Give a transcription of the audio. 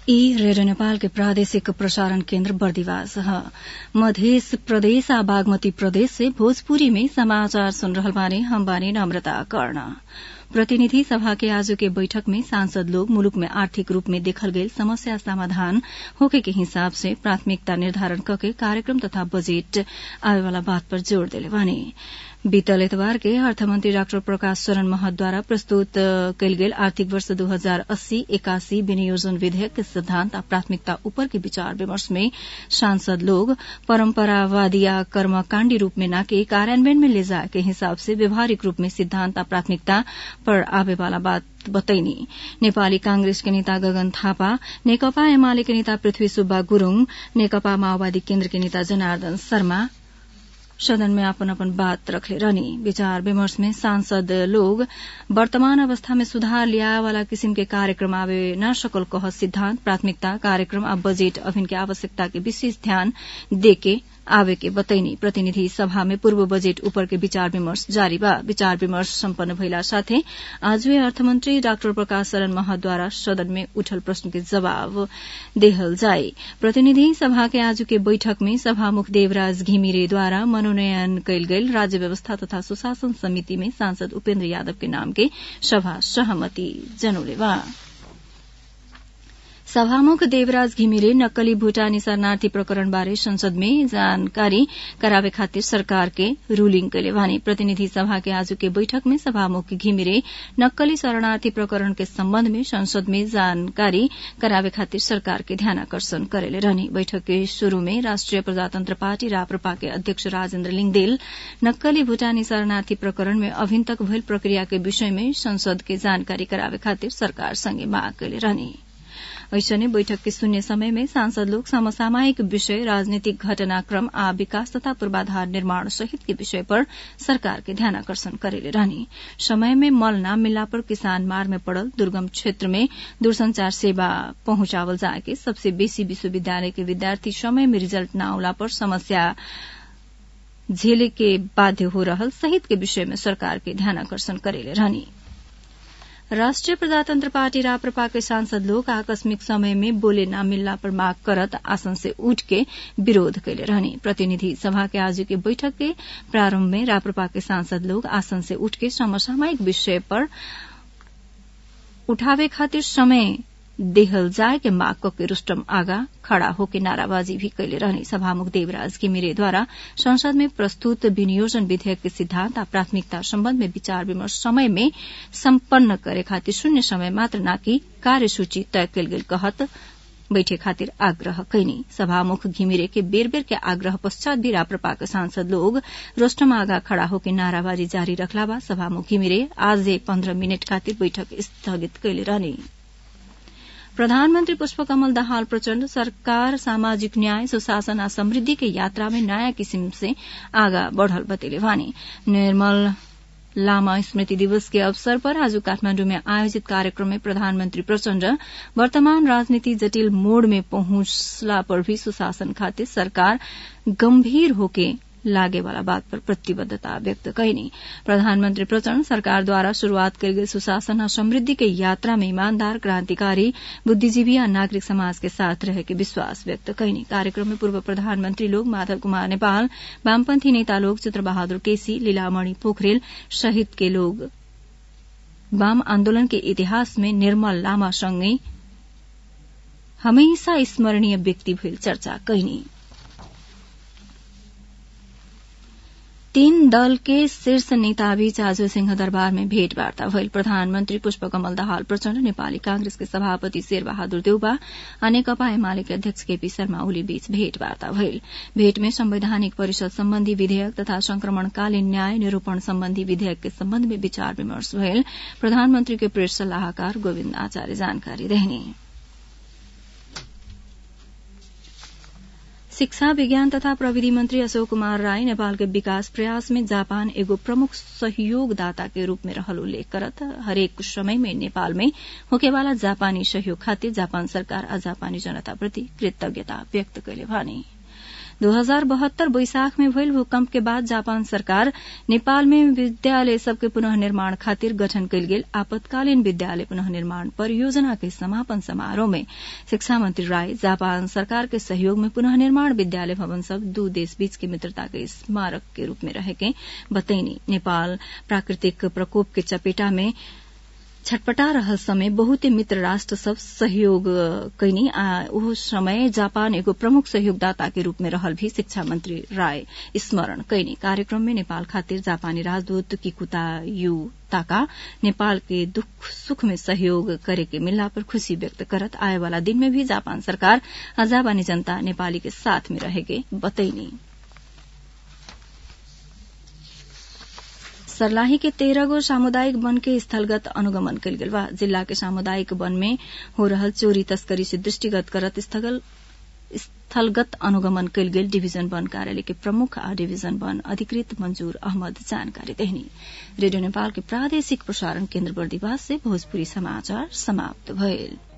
ई रेडियो नेपाल के प्रादेशिक प्रसारण केन्द्र बर्दिवास ह मध्य प्रदेश आ बागमती प्रदेश से भोजपुरी में समाचार सुन रहल बानी हम बानी नम्रता कर्ण प्रतिनिधि सभा के आज के बैठक में सांसद लोग मुलुक में आर्थिक रूप में देखल गईल समस्या समाधान होखे के हिसाब से प्राथमिकता निर्धारण कके कार्यक्रम तथा बजेट आवेवाला बात पर जोड़ देले बानी बीतल एतबार के अर्थमंत्री डाक्टर प्रकाश शरण महतद्वारा प्रस्तुत कयल गेल आर्थिक वर्ष दू हजार अस्सी एकासी विनियोजन विधेयक के सिद्धांत आ प्राथमिकता ऊपर के विचार विमर्श में सांसद लोग परंपरावादी या कर्मकांडी रूप में न के कार्यान्वयन में ले जाए के हिसाब से व्यवहारिक रूप में सिद्धांत आ प्राथमिकता पर आवे वाला बात बतैनी नेपाली कांग्रेस के नेता गगन थापा नेकपा एमाले के नेता पृथ्वी सुब्बा गुरूङ नेकपा माओवादी केन्द्र के नेता जनार्दन शर्मा सदन में अपन अपन बात रखले रहनी विचार विमर्श में सांसद लोग वर्तमान अवस्था में सुधार लिया वाला किसिम के कार्यक्रम आवे न सकल कह सिद्धांत प्राथमिकता कार्यक्रम आ बजेट अभिन के आवश्यकता के विशेष ध्यान देके आवे के बतैनी प्रतिनिधि सभा में पूर्व बजेट ऊपर के विचार विमर्श जारी बा विचार विमर्श सम्पन्न भइला साथै आजवे अर्थमन्त्री डाक्टर प्रकाश शरण महतद्वारा सदन में उठल प्रश्न के जवाब देहल जाए प्रतिनिधि सभा के आज के बैठक में सभामुख देवराज घिमिरेद्वारा मनोनयन कयल गेल राज्य व्यवस्था तथा सुशासन समिति में सांसद उपेन्द्र यादव के नाम के सभा सहमति जनौले बा सभामुख देवराज घिमिरे नक्कली भूटानी शरणार्थी प्रकरण बारे संसद में जानकारी करावे खातिर सरकार के रूलिंग कैले वानी प्रतिनिधि सभा के आज के बैठक में सभामुख घिमिरे नक्कली शरणार्थी प्रकरण के सम्बन्ध में संसद में जानकारी करावे खातिर सरकार के ध्यानाकर्षण करेले रहनी बैठक के शुरू में राष्ट्रिय प्रजातन्त्र पार्टी राप्रपा के अध्यक्ष राजेन्द्र लिङदेल नक्कली भूटानी शरणार्थी प्रकरण में अभिन तक भइल प्रक्रिया के विषय में संसद के जानकारी करावे खातिर सरकार संगे माग कैले रहनी ऐसने बैठक के शून्य समय में सांसद लोग समसामयिक विषय राजनीतिक घटनाक्रम आ विकास तथा पूर्वाधार निर्माण सहित के विषय पर सरकार के ध्यानाकर्षण करेले रहनी समय में मल न मिलला पर किसान मार में पड़ल दुर्गम क्षेत्र में दूरसंचार सेवा पहुंचावल जाए के सबसे बेसी विश्वविद्यालय के विद्यार्थी समय में रिजल्ट न आउला पर समस्या झेले के बाध्य हो रहल सहित के विषय में सरकार के ध्यानाकर्षण करेले रहनी राष्ट्रिय प्रजातन्त्र पार्टी राप्रपा के सांसद लोग आकस्मिक समय में बोले न मिलला पर माग करत आसन से उठ के विरोध कैले रहनी प्रतिनिधि सभा के आज के बैठक के प्रारंभ में राप्रपा के सांसद लोग आसन से उठ के समसामयिक विषय पर उठावे खातिर समय देहल जाए के माग के रुष्टम आगा खड़ा होके नाराबाजी भी कैले रहने सभामुख देवराज घिमिरेद्वारा संसद में प्रस्तुत विनियोजन विधेयक के सिद्धांत आ प्राथमिकता सम्बन्ध में विचार विमर्श समय में सम्पन्न करे खातिर शून्य समय मात्र नाकि कार्यसूची तय कयल गेल कहत बैठे खातिर आग्रह कैनी सभामुख घिमिरे के बेर बेर के आग्रह पश्चात भी राप्रपा के सांसद लोग रोस्टम आगा खड़ा होके नाराबाजी जारी रखला बा सभामुख घिमिरे आज पन्ध्र मिनट खातिर बैठक स्थगित कैले रहने प्रधानमन्त्री पुष्पकमल दाहाल प्रचण्ड सरकार सामाजिक न्याय सुशासन आ समृद्धि के यात्रा में नयाँ किसिम से आगा बढ़ल बतेले वानी निर्मल लामा स्मृति दिवस के अवसर पर आज काठमाण्डु में आयोजित कार्यक्रम में प्रधानमन्त्री प्रचण्ड वर्तमान राजनीति जटिल मोड़ में पहुंचला पर भी सुशासन खातिर सरकार गंभीर होके लागे वाला बात पर प्रतिबद्धता व्यक्त कैनी प्रधानमन्त्री प्रचण्ड सरकारद्वारा शुरूआत कयल गेल सुशासन आ समृद्धि के यात्रा में ईमानदार क्रांतिकारी बुद्धिजीवी आ नागरिक समाज के साथ रहे के विश्वास व्यक्त कैनी कार्यक्रम में पूर्व प्रधानमन्त्री लोग माधव कुमार नेपाल वामपन्थी नेता लोग चित्रबहादुर केसी लीलामणि पोखरेल सहित के लोग वाम आन्दोलन के इतिहास में निर्मल लामा सँगै हमेशा स्मरणीय व्यक्ति भइल चर्चा कैनी तीन दल के शीर्ष नेताबीच आज सिंहदरबार में भेटवार्ता भइल प्रधानमन्त्री पुष्पकमल दाहाल प्रचण्ड नेपाली कांग्रेस के सभापति शेरबहादुर देउबा आ नेकपा एमाले के अध्यक्ष केपी शर्मा ओली बीच भेटवार्ता भइल भेट में संवैधानिक परिषद सम्बन्धी विधेयक तथा संक्रमणकालीन न्याय निरूपण सम्बन्धी विधेयक के सम्बन्ध में विचार विमर्श भइल प्रधानमन्त्री के प्रेस सल्लाहकार गोविन्द आचार्य जानकारी देहने शिक्षा विज्ञान तथा प्रविधि मन्त्री अशोक कुमार राई नेपाल के विकास प्रयास में जापान एगो प्रमुख सहयोगदाता के रूप में रहल उल्लेख करत हरेक समय में नेपाल में होकेवाला जापानी सहयोग खातिर जापान सरकार आ जापानी जनता प्रति कृतज्ञता व्यक्त कैले भने दो हजार बहत्तर बैसाख में भइल भूकंप के बाद जापान सरकार नेपाल में विद्यालय सबके पुनः निर्माण खातिर गठन कयल गेल आपातकालीन विद्यालय पुनः निर्माण परियोजना के समापन समारोह में शिक्षा मंत्री राय जापान सरकार के सहयोग में पुनः निर्माण विद्यालय भवन सब दू देश बीच के मित्रता के स्मारक के रूप में रहेके बतैनी नेपाल प्राकृतिक प्रकोप के चपेटा में छटपटा रहल समय बहुते मित्र राष्ट्र सब सहयोग कैनी आ ओहो समय जापान एगो प्रमुख सहयोगदाता के रूप में रहल भी शिक्षा मंत्री राय स्मरण कैनी कार्यक्रम में नेपाल खातिर जापानी राजदूत किकुता यू ताका नेपाल के दुख सुख में सहयोग करे के मिलला पर खुशी व्यक्त करत आए वाला दिन में भी जापान सरकार आ जापानी जनता नेपाली के साथ में रहेके बतैनी सर्लाही के तेरह गो सामुदायिक वन के स्थलगत अनुगमन कयल गेल बा जिला के सामुदायिक वन में हो रहल चोरी तस्करी से दृष्टिगत करत स्थगल स्थलगत अनुगमन कयल गेल डिभिजन वन कार्यालय के प्रमुख आ डिभिजन वन अधिकृत मंजूर अहमद जानकारी देहनी रेडियो नेपाल के प्रादेशिक प्रसारण केन्द्र बर्दिवास से भोजपुरी समाचार समाप्त भइल